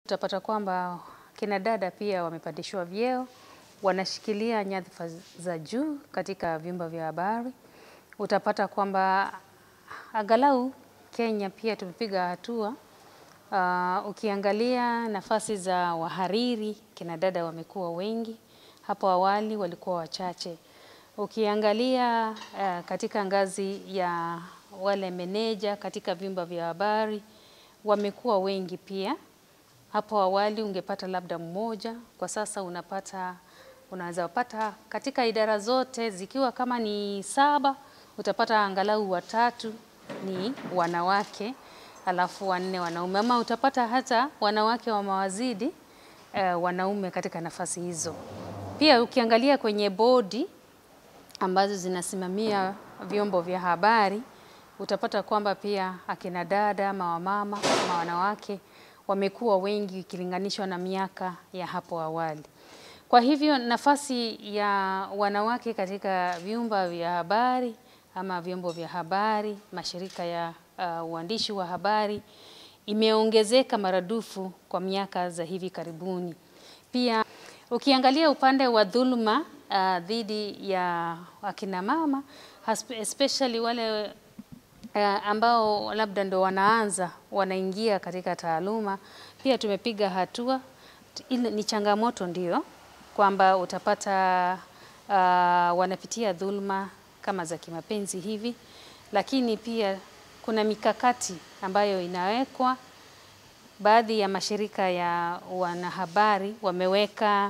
Utapata kwamba kina dada pia wamepandishwa vyeo, wanashikilia nyadhifa za juu katika vyumba vya habari. Utapata kwamba angalau Kenya pia tumepiga hatua. Uh, ukiangalia nafasi za wahariri, kina dada wamekuwa wengi, hapo awali walikuwa wachache. Ukiangalia uh, katika ngazi ya wale meneja katika vyumba vya habari, wamekuwa wengi pia. Hapo awali ungepata labda mmoja, kwa sasa unapata unaweza pata katika idara zote zikiwa kama ni saba, utapata angalau watatu ni wanawake, alafu wanne wanaume, ama utapata hata wanawake wa mawazidi eh, wanaume katika nafasi hizo. Pia ukiangalia kwenye bodi ambazo zinasimamia vyombo vya habari, utapata kwamba pia akina dada ama wamama ama wanawake wamekuwa wengi ikilinganishwa na miaka ya hapo awali. Kwa hivyo nafasi ya wanawake katika vyumba vya habari ama vyombo vya habari, mashirika ya uh, uandishi wa habari imeongezeka maradufu kwa miaka za hivi karibuni. Pia ukiangalia upande wa dhuluma uh, dhidi ya akina mama especially wale uh, ambao labda ndo wanaanza wanaingia katika taaluma, pia tumepiga hatua. Ile ni changamoto ndio kwamba utapata uh, wanapitia dhuluma kama za kimapenzi hivi, lakini pia kuna mikakati ambayo inawekwa. Baadhi ya mashirika ya wanahabari wameweka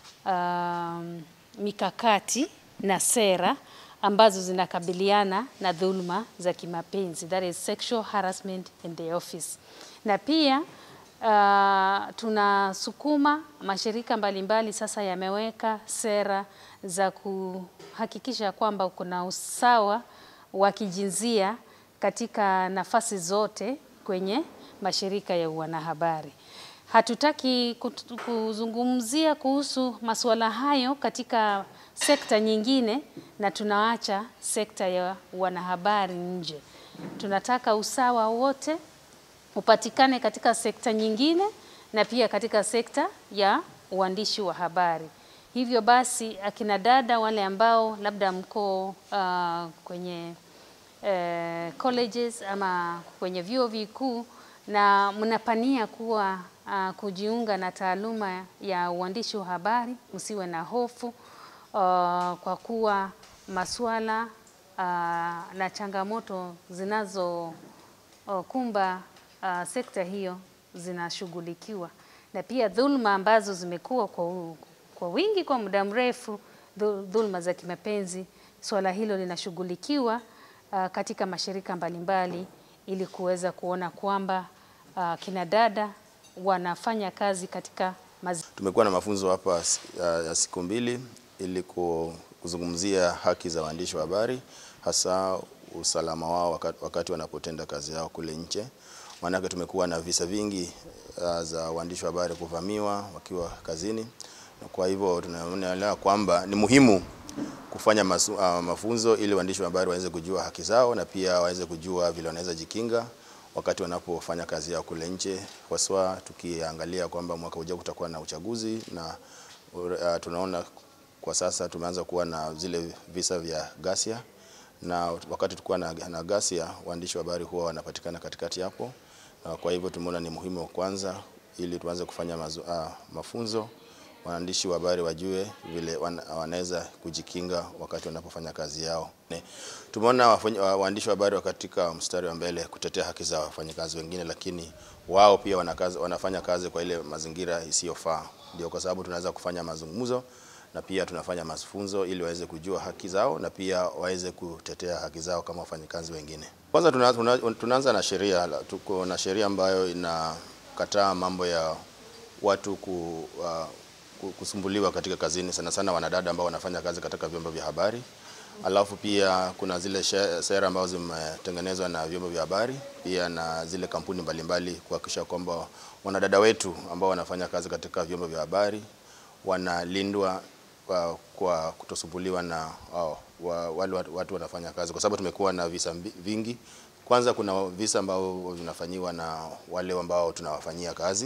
um, mikakati na sera ambazo zinakabiliana na dhuluma za kimapenzi, that is sexual harassment in the office. Na pia uh, tunasukuma mashirika mbalimbali sasa yameweka sera za kuhakikisha kwamba kuna usawa wa kijinsia katika nafasi zote kwenye mashirika ya wanahabari. Hatutaki kuzungumzia kuhusu masuala hayo katika sekta nyingine na tunaacha sekta ya wanahabari nje. Tunataka usawa wote upatikane katika sekta nyingine na pia katika sekta ya uandishi wa habari. Hivyo basi akina dada wale ambao labda mko uh, kwenye uh, colleges ama kwenye vyuo vikuu na mnapania kuwa uh, kujiunga na taaluma ya uandishi wa habari, msiwe na hofu uh, kwa kuwa masuala uh, na changamoto zinazokumba uh, sekta hiyo zinashughulikiwa, na pia dhuluma ambazo zimekuwa kwa, kwa wingi kwa muda mrefu, dhuluma za kimapenzi, swala hilo linashughulikiwa uh, katika mashirika mbalimbali ili kuweza kuona kwamba uh, kina dada wanafanya kazi katika mazi... Tumekuwa na mafunzo hapa ya uh, siku mbili ili kuzungumzia haki za waandishi wa habari hasa usalama wao wakati, wakati wanapotenda kazi yao kule nje. Maanake tumekuwa na visa vingi uh, za waandishi wa habari kuvamiwa wakiwa kazini, na kwa hivyo tunaelewa kwamba ni muhimu kufanya masu, uh, mafunzo ili waandishi wa habari waweze kujua haki zao na pia waweze kujua vile wanaweza jikinga wakati wanapofanya kazi yao kule nje, haswa tukiangalia kwamba mwaka ujao kutakuwa na uchaguzi na uh, tunaona kwa sasa tumeanza kuwa na zile visa vya ghasia, na wakati tulikuwa na, na ghasia waandishi wa habari huwa wanapatikana katikati hapo, na kwa hivyo tumeona ni muhimu kwanza, ili tuanze kufanya mazu, uh, mafunzo waandishi wa habari wajue vile wanaweza kujikinga wakati wanapofanya kazi yao. Tumeona waandishi wa habari katika mstari wa mbele kutetea haki za wafanyakazi wengine, lakini wao pia wanakazi, wanafanya kazi kwa ile mazingira isiyofaa. Ndio kwa sababu tunaweza kufanya mazungumzo na pia tunafanya mafunzo ili waweze kujua haki zao na pia waweze kutetea haki zao kama wafanyakazi wengine. Kwanza tuna, tuna, tunaanza na sheria. Tuko na sheria ambayo inakataa mambo ya watu ku, uh, kusumbuliwa katika kazini, sana sana wanadada ambao wanafanya kazi katika vyombo vya habari. Alafu pia kuna zile sera ambazo zimetengenezwa na vyombo vya habari pia na zile kampuni mbalimbali kuhakikisha kwamba wanadada wetu ambao wanafanya kazi katika vyombo vya habari wanalindwa kwa, kwa kutosumbuliwa na oh, wa, wale watu wanafanya kazi, kwa sababu tumekuwa na visa vingi. Kwanza kuna visa ambao vinafanyiwa na wale ambao tunawafanyia kazi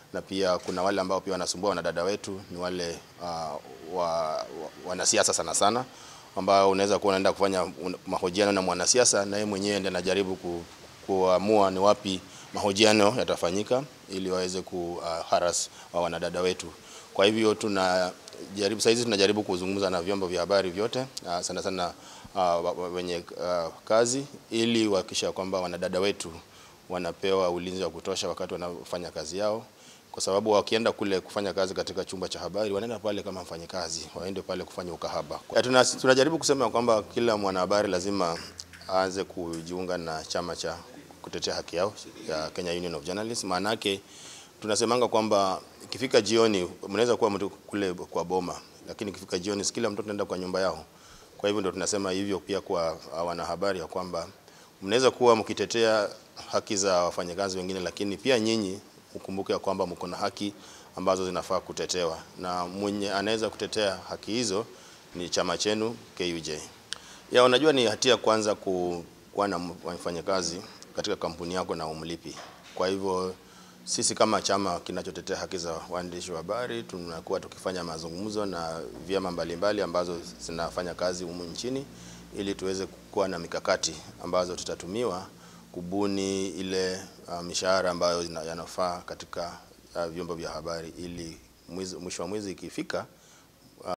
na pia kuna wale ambao pia wanasumbua wanadada wetu ni wale uh, wa, wa, wanasiasa sana sana ambao unaweza kuwa unaenda kufanya un- mahojiano na mwanasiasa na yeye mwenyewe ndiye anajaribu ku, kuamua ni wapi mahojiano yatafanyika ili waweze ku uh, haras wa wanadada wetu. Kwa hivyo tunajaribu saizi tunajaribu kuzungumza na vyombo vya habari vyote uh, sana sana uh, wa- wa- wenye uh, kazi ili kuhakikisha kwamba wanadada wetu wanapewa ulinzi wa kutosha wakati wanafanya kazi yao, kwa sababu wakienda kule kufanya kazi katika chumba cha habari wanaenda pale kama mfanyikazi, waende pale kufanya ukahaba. Ya, tuna, tunajaribu kusema kwamba kila mwanahabari lazima aanze kujiunga na chama cha kutetea haki yao ya Kenya Union of Journalists. Maana yake tunasemanga kwamba ikifika jioni, mnaweza kuwa mtu kule kwa boma, lakini ikifika jioni, si kila mtu anaenda kwa nyumba yao. Kwa hivyo ndio tunasema hivyo pia kwa wanahabari ya kwamba mnaweza kuwa mkitetea haki za wafanyakazi wengine, lakini pia nyinyi mkumbuke ya kwamba mko na haki ambazo zinafaa kutetewa, na mwenye anaweza kutetea haki hizo ni chama chenu KUJ. Ya, unajua ni hatia kwanza ku- kuwa na mfanyakazi katika kampuni yako na umlipi. Kwa hivyo sisi kama chama kinachotetea haki za waandishi wa habari tunakuwa tukifanya mazungumzo na vyama mbalimbali ambazo zinafanya kazi humu nchini ili tuweze kuwa na mikakati ambazo tutatumiwa kubuni ile uh, mishahara ambayo ina- yanafaa katika uh, vyombo vya habari ili mwizi- mwisho wa mwezi ikifika